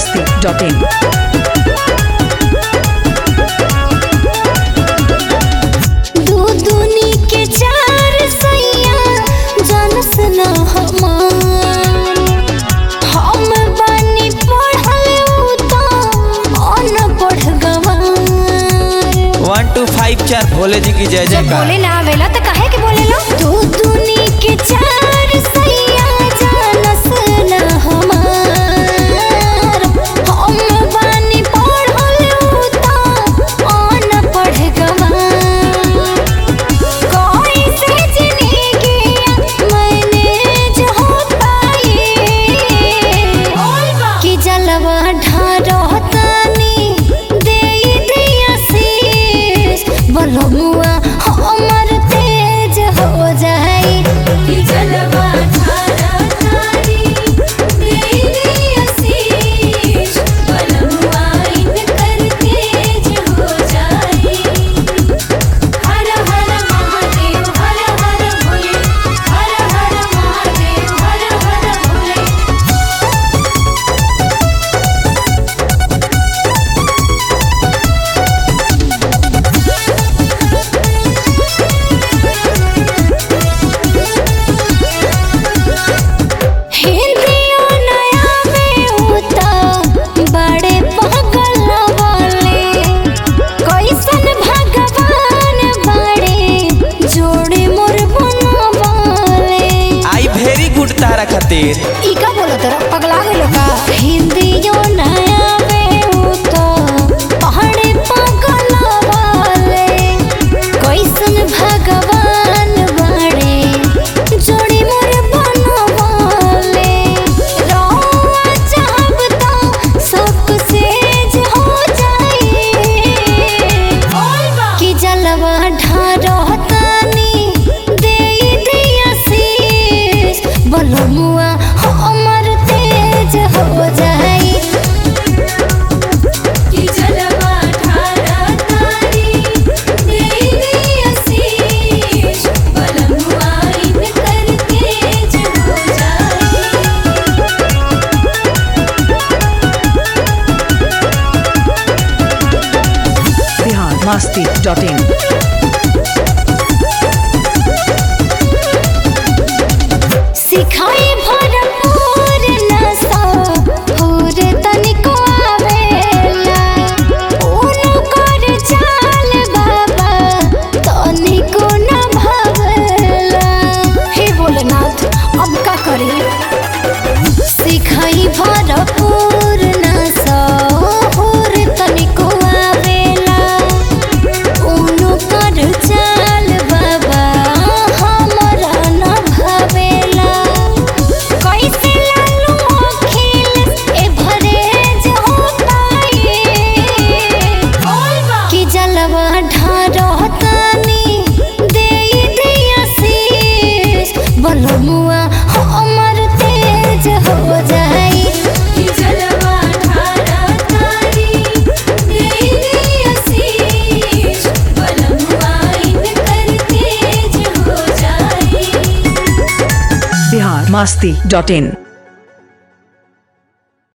biharmasti.in दू दूनी के चार सैया जानस न हमार हम बानी पढ़ल उ तो अनपढ़ गवार वन टू फाइव चार भोले जी की जय जब जयकार बोले ना आवेला तो काहे के बोलेला दू दूनी के चार सैया जानस न हमार हम बानी पढ़ल उ तो अनपढ़ गवार कोई से जिंदगी मैनेज हो पाए कि जलवा ढारतानी दे दिया शीश बलमुआ हमर तेज हो जाए कि जलवा ढारतानी दे दिया शीश बलमुआ इनकर तेज हो जाए हर हर महादेव हर हर भोले हर हर महादेव हर हर भोले हिंदियो नया में उता बड़े पागल वाले कैसन भगवान बड़े जोड़े मोर बनवाले आई वेरी गुड तारा खातिर ई का बोलो तोरा पगला गेलो का हिंदियो नया में उता पहाड़े पागल वाले कैसन भगवान बड़े जोड़ी मोर बनवाले रोआ चाहब तो सब सेज हो जाए कि जलवा ढारतानी दे दिया शीश बलमुआ हमर तेज हो जाए कि जलवा ढारतानी दे दिया शीश बलमुआ इनकर तेज हो जाए biharmasti.in सिखाई भरपूर नशा पूर तनिको आवेला ऊनो कर चाल बाबा तनिको न भावेला हे भोलेनाथ अब का करी सिखाई भरपूर नशा पूर तनिको आवेला ऊनो कर चाल बाबा हमरा न भावेला कैसे लालू अखिल ए भरेज हो पाए कि जलवा ढारतानी दे दिया शीश बलमुआ हमर तेज हो जाए कि जलवा ढारतानी दे दिया शीश बलमुआ इनकर तेज हो जाए biharmasti.in